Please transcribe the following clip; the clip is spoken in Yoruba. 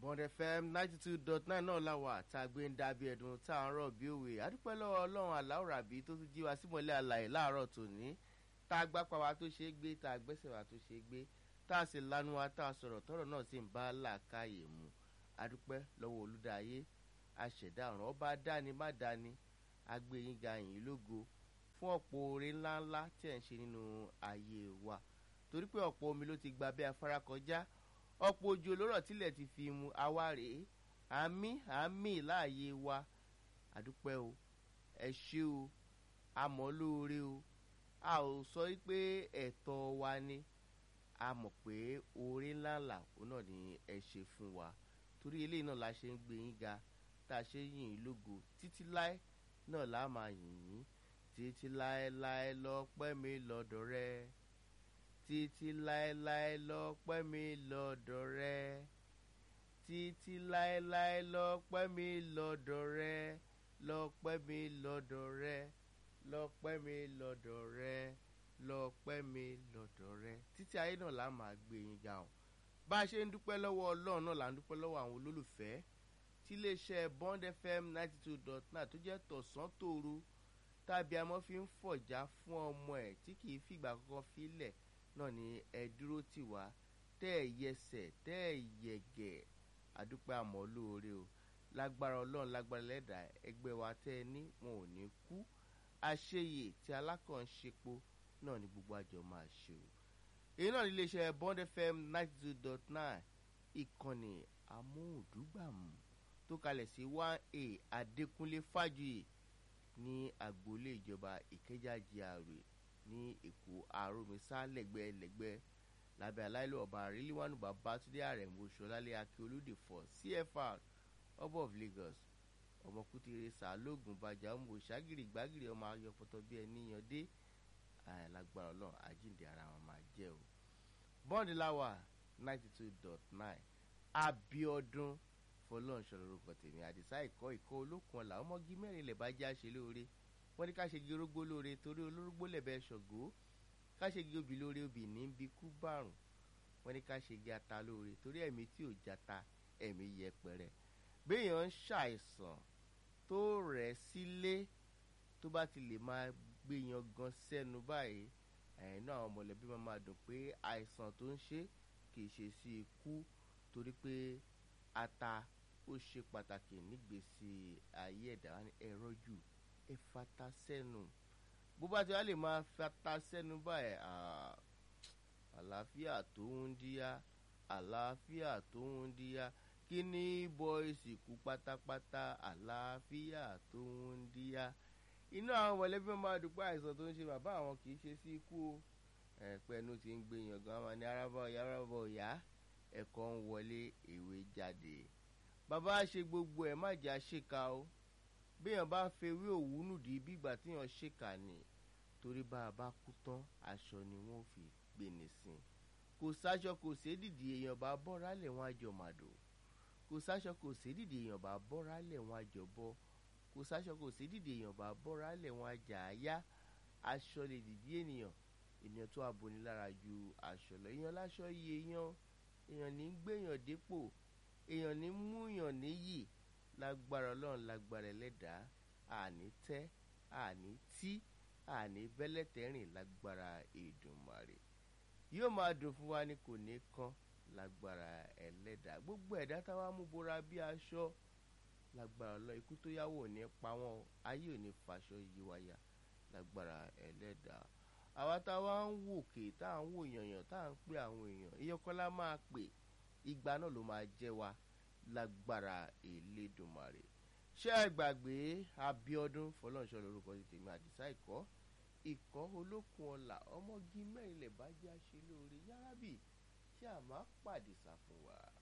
bond fm ninety two dot nine náà la wà tá a gbé ń dábí ẹ̀dùn tá a ń rọ̀ bí òwe àdúpẹ́ lọ́wọ́ ọlọ́run aláwòrán àbí tó tún jí wa símọ́lẹ̀ àlàyé láàárọ̀ tòní tá a gbápa wa tó ṣe é gbé tá a gbẹ́sẹ̀ wa tó ṣe é gbé tá a sì lanu wa tá a sọ̀rọ̀ tọ́rọ̀ náà sì ń bá làákàyè mu àdúpẹ́ lọ́wọ́ olùdáyé àṣẹ̀dá ọ̀ràn ọba dání má dání agbẹ́yìn ga yìí lógo fún ọ̀pọ̀ oore ńláńlá tí ẹ̀ ń ṣe nínú ayé wa torí pé ọ̀pọ̀ omi ló ti gba bí afárá kọjá ọ̀pọ̀ ojú olórọ̀ tilẹ̀ ti fi mu awárè àmì àmì láàyè wa àdúpẹ́ o ẹ ṣé o àmọ́ lóore o a ò sọ pé ẹ̀tọ́ wa ni a mọ̀ pé oore ńláńlá òun náà ni ẹ ṣe fún wa torí eléyìí náà la ṣe ń gbé yín ga tá a ṣe ń yìn yín lógo títí láé náà la máa yìn yín títí láéláé lọ́pẹ́ mi lọ́dọ̀ rẹ títí láéláé lọ́pẹ́ mi lọ́dọ̀ rẹ títí láéláé lọ́pẹ́ mi lọ́dọ̀ rẹ lọ́pẹ́ mi lọ́dọ̀ rẹ lọ́pẹ́ mi lọ́dọ̀ rẹ lọ́pẹ́ mi lọ́dọ̀ rẹ títí ayé náà la máa gbé yín ga o bá a ṣe ń dúpẹ́ lọ́wọ́ ọlọ́run náà là ń dúpẹ́ lọ́wọ́ àwọn olólùfẹ́ tí iléeṣẹ́ bond fm ninety two dot nine tó jẹ́ tọ̀sán tòru tàbí amọ́ fi ń fọ̀já fún ọmọ ẹ̀ tí kì í fìgbà kankan filẹ̀ náà ni ẹ dúró tì wá tẹ́ ẹ yẹsẹ̀ tẹ́ ẹ yẹ̀gẹ̀ àdúpẹ́ àmọ́ lóore o lágbára ọlọ́run lágbára lẹ́dà ẹgbẹ́ wa tẹ́ ẹ ní wọn ò ní kú àṣeyè tí alákànṣepo náà ni gbogbo àjọ máa ṣe o èyí náà ní iléeṣẹ́ bond fm ninety two dot nine ìkànnì amóhùndúgbàmù tó kalẹ̀ sí one a adékúnlé fájuyì ní agboolé ìjọba ìkẹjà GRA ní èkó àròmísà lẹ́gbẹ́ lẹ́gbẹ́ lábẹ́ aláìlú ọba àríléwánu babátúndé àrẹ̀mọ ṣọlálẹ́ akíolódé fọ cfr ọba of lagos ọmọkùtìrẹ sàlógún bàjá ọmọ òṣàgìrì gbàgìrì ọmọ ayọpọtọ bí ẹni yan dé lágbára ọlọ́run àjíǹde ara wọn máa jẹ́ o bọ́ǹdì láwà ninety two dot nine abiodun fọlọ́nṣọ́ lórúkọ tèmi àdìsá ìkọ́ ìkọ́ olókun ọ̀la ọmọge mẹ́rin lẹ̀ bá já ṣe lóore wọ́n ní ká ṣe gi orógbó lóore torí olórógbó lẹ̀bẹ̀ ṣọ̀gó ká ṣe gi obì lóore obì ní bí kú bárùn wọ́n ní ká ṣe gi ata lóore torí ẹ̀mí tí ò jata ẹ̀mí yẹpẹrẹ béèyàn ń ṣàìsàn tó rẹ̀ sílé tó bá ti lè máa gbéyan gan sẹ́nu báyìí ẹ̀yìn náà àwọn mọ̀lẹ́bí máa máa dùn pé àìsàn tó ń ṣe kì í ṣe sí ikú torí pé ata ó ṣe pàtàkì nígbèsí ayé ẹ̀dá ẹ̀rọ jù ẹ fata sẹ́nu bó bá ti wá lè máa fata sẹ́nu báyìí àlàáfíà tó ń díyá àlàáfíà tó ń díyá kí ní bọ́ìsì kú pátápátá àlàáfíà tó ń díyá inú àwọn mọ̀lẹ́bí máa dùpọ̀ àìsàn tó ń ṣe bàbá àwọn kì í ṣe sí ikú o ẹ̀pẹ́nu ti ń gbé yàngàn àwọn ní arábọ̀ ìyá arábọ̀ ìyá ẹ̀kọ́ ń wọlé ìwé jáde bàbá ṣe gbogbo ẹ̀ má jà ṣèkà o béèyàn bá fewé òwúnù dì bí ìgbà tíyàn ṣèkà ni torí bá a bá kú tán aṣọ ni wọ́n fi gbé ní sin kò sáṣọ kò sédìdì èèyàn bá bọ́ra lẹ̀ wọ́n àjọ màdò kò sáṣọ kò sédìdì èèyàn bá bọ́ra lẹ̀ wọ́n àjọ bọ́ kò sáṣọ kò sédìdì èèyàn bá bọ́ra lẹ̀ wọ́n àjà àyá aṣọ lè dìdí ènìyàn ènìyàn tó aboni lára ju aṣọ lọ èèyàn láṣọ yìí èèyàn èèyàn ní gbéyàn dépò èèyàn ní múyàn níyì lágbára ọlọ́run lágbára ẹlẹ́dàá àní tẹ́ àní tí àní bẹ́lẹ́tẹ̀rìn lágbára Èdùmàrè yóò máa dùn fún wa ní kò ní kán lágbára ẹlẹ́dàá gbogbo ẹ̀dá táwa mú bora bí aṣọ lágbára ọlọ́run ikú tó yáwó ò ní pa wọ́n ayé ò ní faṣọ yí wáyà lágbára ẹlẹ́dàá àwa táwa ń wòkè tá à ń wò yànyàn tá à ń pè àwọn èèyàn ìyọkọ́lá máa pè ìgbà náà ló máa jẹ́ wa lágbára Elédùmarè ṣé ẹ gbàgbé Abíọ́dún Fọlọ́nṣọ́ lórúkọ ti tèmi àdìsá ìkọ́ ìkọ́ olókun ọ̀la ọmọge mẹ́rin lè bá jẹ́ àṣẹ lóore yárábì tí a máa pàdé sá fún wa.